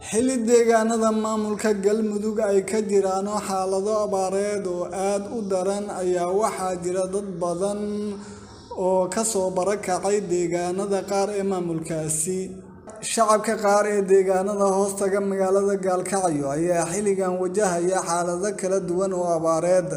xilli deegaanada maamulka galmudug ay ka jiraan xaalado abaareed oo aad u daran ayaa waxaa jira dad badan oo kasoo barakacay deegaanada qaar ee maamulkaasi shacabka qaar ee deegaanada hoostaga magaalada gaalkacyo ayaa xilligan wajahaya xaalado kala duwan oo abaareed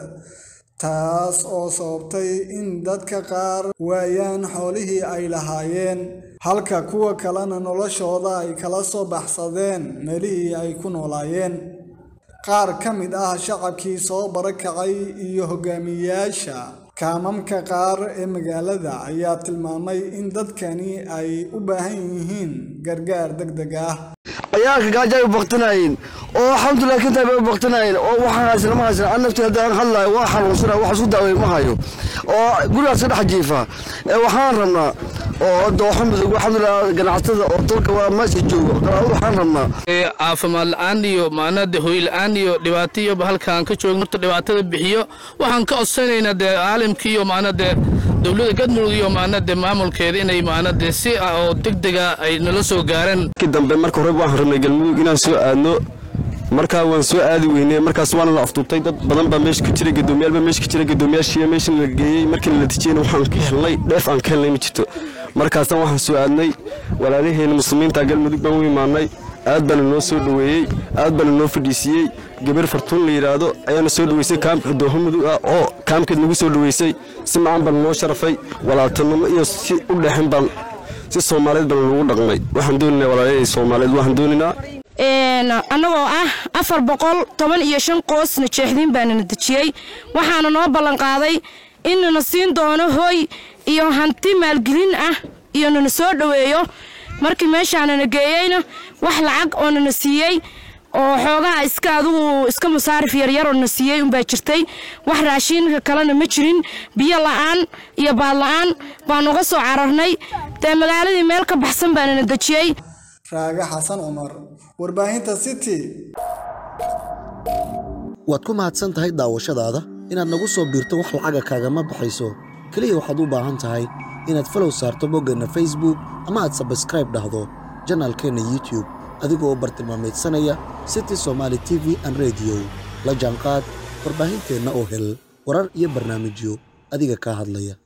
taas oo sababtay in dadka qaar waayaan xoolihii ay lahaayeen halka kuwa kalena noloshooda ay kala soo baxsadeen meelihii ay ku noolaayeen qaar ka mid ah shacabkii soo barakacay iyo hogaamiyayaasha kaamamka qaar ee magaalada ayaa tilmaamay in dadkani ay u baahan yihiin gargaar degdeg ah ciyaalka gaajo ay baqtinaayeen oo alxamdulilah kintaa bay u baqtinaayeen oo waxaan haysana ma haysana an nafti haddii aan hadlayo waa xanuunsana wax isku daaway ma hayo oo gurigaas ka dhex jiifa waxaan rabnaa oo dooxo mudug alxamdulilah ganacsatada oo dalka waa meesha joogo waxaan rabnaa caafimaad la-aan iyo maanada hoy la-aan iyo dhibaato iyo halkaan ka joogno horta dhibaatada bixiyo waxaan ka codsanaynaa dee caalamkii iyo maanade dowladda galmudug iyo maanade maamulkeeda inay maanade si oo degdega ay nala soo gaareen dambe marka hore waxaan rabnay galmudug inaan soo aadno markaa waan soo aadi weynay markaas waana la afduubtay dad badan baa meesha ka jira gadoomiyaal baa meesha ka jira gadoomiyaashii meesha la geeyey markii la natiijeyna waxaan ka helnay dheef aan ka helnay ma jirto markaasna waxaan soo aadnay walaalaheena muslimiinta galmudug baan u imaanay aad baana noo soo dhoweeyey aad baana noo fadhiisiiyey gabar fartuun la yidhaahdo ayaana soo dhoweysay kaamka dooho mudug ah oo kaamkeed nagu soo dhoweysay si macaan baana noo sharafay walaaltanimo iyo si u dhexin baan si soomaaliyeed baana lagu dhaqmay waxaan dooninaa walaalahey soomaaliyeed waxaan dooninaa annagoo ah afar boqol toban iyo shan qoosna jeexdiin baanana dejiyey waxaana noo ballanqaaday inana siin doono hooy iyo hanti maalgelin ah iyo nana soo dhoweeyo markii meeshaanana geeyeyna wax lacag oo nana siiyey oo xoogaha iska adugu iska musaarif yaryar oo na siiyey unbaa jirtay wax raashiinka kalena ma jirin biyo la'aan iyo baad la'aan baan uga soo cararnay dee magaaladii meel ka baxsan baanana dejiyey raaga xasan cumar warbaahinta city waad ku mahadsan tahay daawashadaada inaad nagu soo biirto wax lacaga kaagama baxayso keliya waxaad u baahan tahay inaad falow saarto boggeenna facebook ama aad sabskraib dhahdo janaalkeenna youtube adigoo u bartilmaamaydsanaya city somaali t v an rediyo la jaanqaad warbaahinteenna oo hel warar iyo barnaamijyo adiga kaa hadlaya